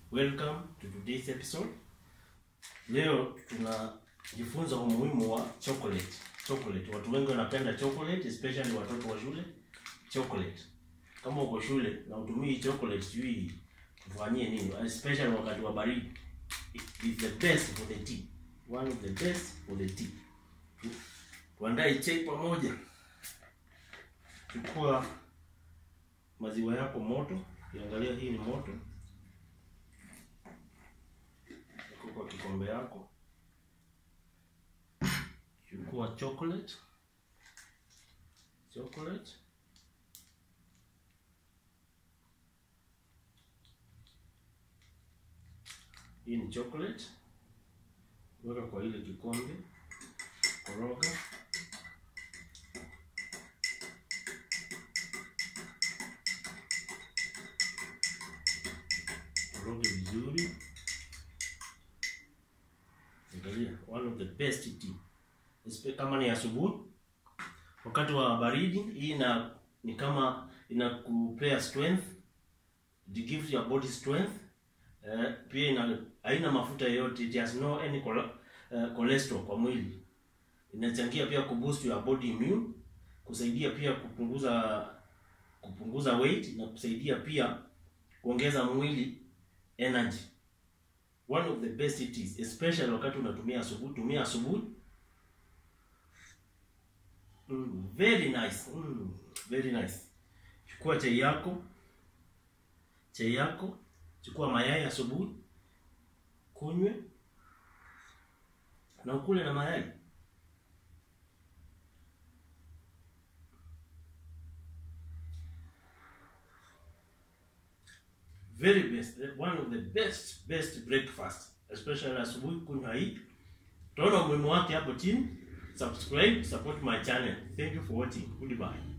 Welcome to today's episode. Leo tunajifunza umuhimu wa chocolate. Chocolate. Watu wengi wanapenda chocolate, especially watoto wa shule. Chocolate. Kama uko shule na utumii chocolate, sijui tufanyie nini, especially wakati wa baridi. It is the best for the tea. One of the best for the tea. Tu- Tuandae chai pamoja. Chukua maziwa yako moto, ukiangalia hii ni moto. Weka kwa kikombe yako. Chukua chocolate. Chocolate. Hii ni chocolate. Weka kwa ile kikombe. Koroga. Koroge vizuri. Angalia, one of the best tea. Espe- Kama ni asubuhi, wakati wa baridi, hii ina ni kama inakupea strength, it gives your body strength. Eh, pia ina haina mafuta yoyote, it has no any chole- eh, cholesterol kwa mwili. Inachangia pia kuboost your body immune, kusaidia pia kupunguza kupunguza weight na kusaidia pia kuongeza mwili energy one of the best it is especially wakati unatumia asubuhi tumia asubuhi mm, very nice mm, very nice chukua chai yako chai yako chukua mayai asubuhi kunywe na ukule na mayai very best one of the best best breakfast especially asubuhi kunywa hii utaona umuhimu wake hapo chini subscribe support my channel thank you for watching goodbye